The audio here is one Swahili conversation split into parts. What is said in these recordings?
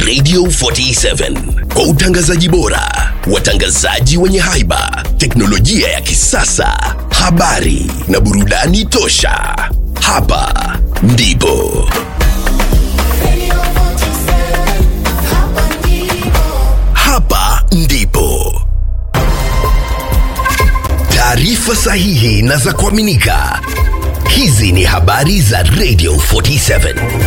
Radio 47 kwa utangazaji bora, watangazaji wenye haiba, teknolojia ya kisasa, habari na burudani tosha. Hapa ndipo hapa ndipo taarifa sahihi na za kuaminika. Hizi ni habari za Radio 47.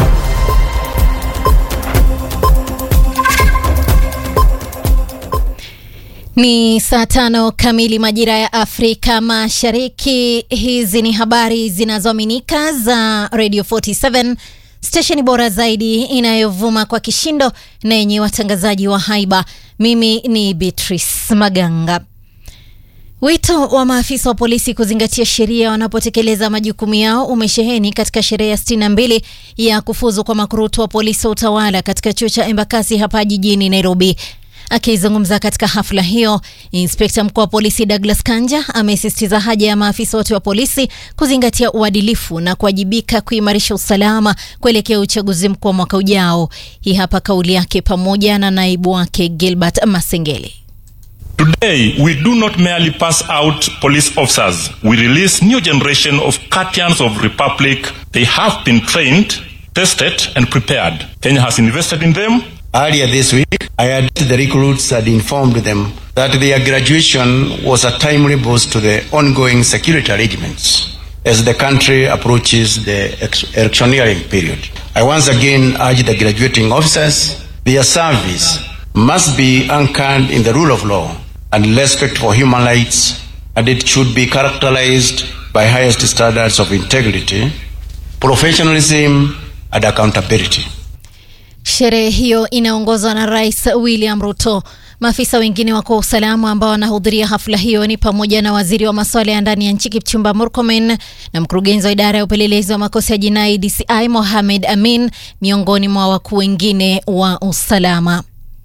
Ni saa tano kamili majira ya Afrika Mashariki. Hizi ni habari zinazoaminika za Radio 47, stesheni bora zaidi inayovuma kwa kishindo na yenye watangazaji wa haiba. Mimi ni Beatrice Maganga. Wito wa maafisa wa polisi kuzingatia sheria wanapotekeleza majukumu yao umesheheni katika sherehe ya 62 ya kufuzu kwa makurutu wa polisi wa utawala katika chuo cha Embakasi hapa jijini Nairobi. Akizungumza katika hafla hiyo, inspekta mkuu wa polisi Douglas Kanja amesisitiza haja ya maafisa wote wa polisi kuzingatia uadilifu na kuwajibika kuimarisha usalama kuelekea uchaguzi mkuu wa mwaka ujao. Hii hapa kauli yake pamoja na naibu wake Gilbert Masengeli. Today, we do not merely pass out police officers. We release new generation of guardians of republic. They have been trained, tested, and prepared. Kenya has invested in them. Earlier this week, I had the recruits had informed them that their graduation was a timely boost to the ongoing security arrangements as the country approaches the ex- electioneering period. I once again urge the graduating officers, their service must be anchored in the rule of law and respect for human rights, and it should be characterized by highest standards of integrity, professionalism, and accountability. Sherehe hiyo inaongozwa na Rais William Ruto. Maafisa wengine wakuu wa usalama ambao wanahudhuria hafla hiyo ni pamoja na waziri wa masuala ya ndani ya nchi Kipchumba Murkomen na mkurugenzi wa idara ya upelelezi wa makosa ya jinai DCI Mohamed Amin, miongoni mwa wakuu wengine wa usalama.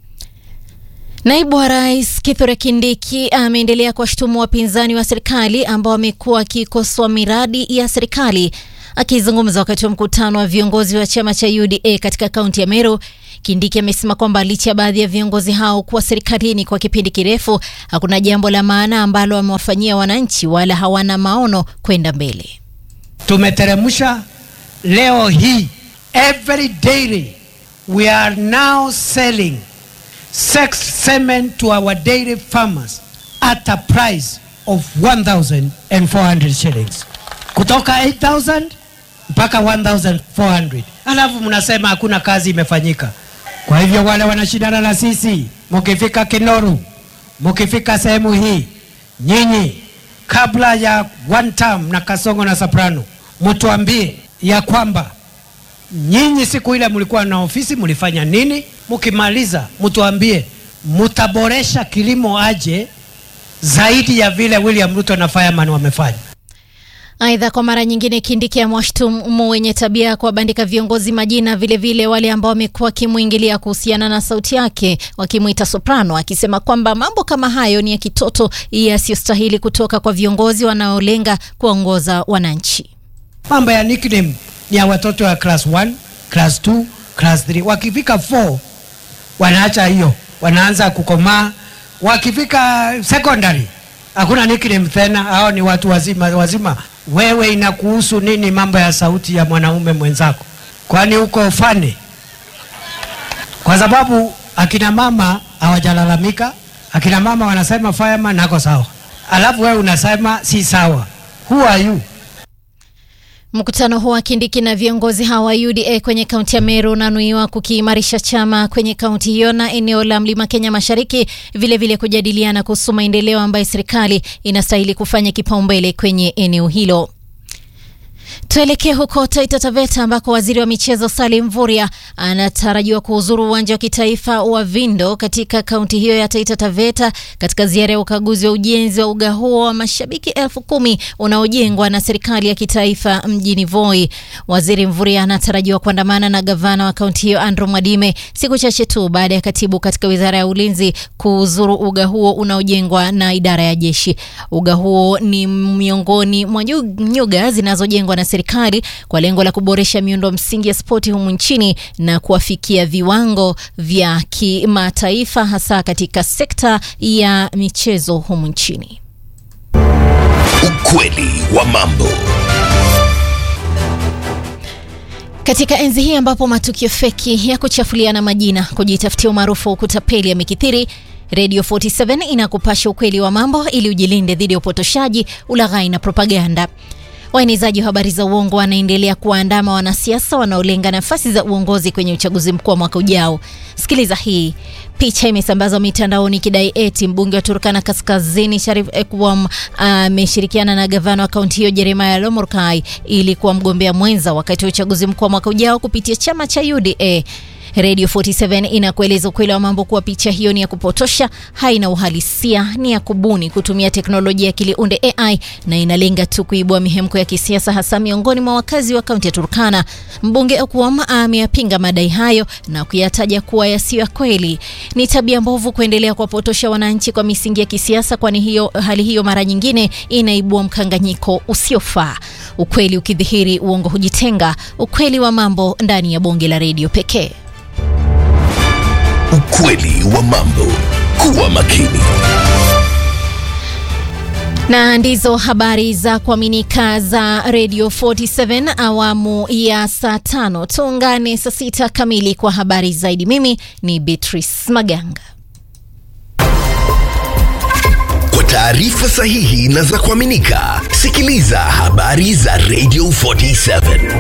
Naibu wa rais Kithure Kindiki ameendelea kuwashutumu wapinzani wa serikali ambao wamekuwa wakikosoa miradi ya serikali. Akizungumza wakati wa mkutano wa viongozi wa chama cha UDA katika kaunti ya Meru, Kindiki amesema kwamba licha ya baadhi ya viongozi hao kuwa serikalini kwa kipindi kirefu, hakuna jambo la maana ambalo wamewafanyia wananchi wala hawana maono kwenda mbele. tumeteremsha leo hii every dairy we are now selling sex semen to our dairy farmers at a price of 1400 shillings kutoka 8000 mpaka 1400 alafu mnasema hakuna kazi imefanyika kwa hivyo wale wanashindana na sisi mukifika kinoru mukifika sehemu hii nyinyi kabla ya one term na kasongo na soprano mtuambie ya kwamba nyinyi siku ile mlikuwa na ofisi mlifanya nini mkimaliza mtuambie mtaboresha kilimo aje zaidi ya vile william ruto na fireman wamefanya Aidha, kwa mara nyingine Kindiki amewashtumu wenye tabia ya kuwabandika viongozi majina, vilevile vile wale ambao wamekuwa wakimwingilia kuhusiana na sauti yake, wakimwita soprano, akisema kwamba mambo kama hayo ni ya kitoto yasiyostahili kutoka kwa viongozi wanaolenga kuwaongoza wananchi. mambo ya nickname ni ya watoto wa class 1 class 2 class 3 wakifika 4 wanaacha hiyo wanaanza kukomaa wakifika secondary hakuna nickname tena hao ni watu wazima wazima wewe inakuhusu nini mambo ya sauti ya mwanaume mwenzako kwani uko fane kwa sababu akina mama hawajalalamika akina mama wanasema fireman nako sawa alafu wewe unasema si sawa who are you Mkutano huo wa Kindiki na viongozi hawa wa UDA kwenye kaunti ya Meru unanuiwa kukiimarisha chama kwenye kaunti hiyo na eneo la Mlima Kenya Mashariki, vilevile vile kujadiliana kuhusu maendeleo ambayo serikali inastahili kufanya kipaumbele kwenye eneo hilo. Tuelekee huko Taita Taveta ambako waziri wa michezo Salim Mvurya anatarajiwa kuhuzuru uwanja wa kitaifa wa Vindo katika kaunti hiyo ya Taita Taveta katika ziara ya ukaguzi wa ujenzi wa uga huo wa mashabiki elfu kumi unaojengwa na serikali ya kitaifa mjini Voi. Waziri Mvurya anatarajiwa kuandamana na gavana wa kaunti hiyo Andrew Mwadime siku chache tu baada ya katibu katika wizara ya ulinzi kuhuzuru uga huo unaojengwa na idara ya jeshi. Uga huo ni miongoni mwa nyuga zinazojengwa yaliyopangwa na serikali kwa lengo la kuboresha miundo msingi ya spoti humu nchini na kuwafikia viwango vya kimataifa hasa katika sekta ya michezo humu nchini. Ukweli wa mambo. Katika enzi hii ambapo matukio feki ya kuchafuliana majina, kujitafutia umaarufu wa kutapeli yamekithiri, Radio 47 inakupasha ukweli wa mambo ili ujilinde dhidi ya upotoshaji, ulaghai na propaganda. Waenezaji wa habari za uongo wanaendelea kuwaandama wanasiasa wanaolenga nafasi za uongozi kwenye uchaguzi mkuu wa mwaka ujao. Sikiliza hii. Picha imesambazwa mitandaoni ikidai eti mbunge wa Turkana Kaskazini Sharif Ekwam ameshirikiana na gavana wa kaunti hiyo Jeremiah Lomurkai ili kuwa mgombea mwenza wakati wa uchaguzi mkuu wa mwaka ujao kupitia chama cha UDA. Radio 47 inakueleza ukweli wa mambo kuwa picha hiyo ni ya kupotosha, haina uhalisia, ni ya kubuni kutumia teknolojia ya akili unde AI na inalenga tu kuibua mihemko ya kisiasa hasa miongoni mwa wakazi wa kaunti ya Turkana. Mbunge Okwam ameyapinga madai hayo na kuyataja kuwa yasiyo ya kweli. Ni tabia mbovu kuendelea kuwapotosha wananchi kwa misingi ya kisiasa, kwani hiyo hali hiyo mara nyingine inaibua mkanganyiko usiofaa. Ukweli ukidhihiri, uongo hujitenga. Ukweli wa mambo ndani ya bonge la redio pekee. Ukweli wa mambo. Kuwa makini. Na ndizo habari za kuaminika za Radio 47 awamu ya saa tano. Tuungane saa sita kamili kwa habari zaidi. Mimi ni Beatrice Maganga. Kwa taarifa sahihi na za kuaminika, sikiliza habari za Radio 47.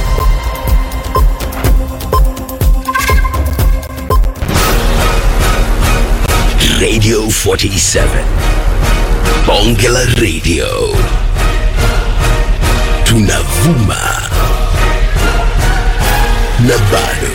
Radio 47. Bonge la Radio. Tunavuma na bado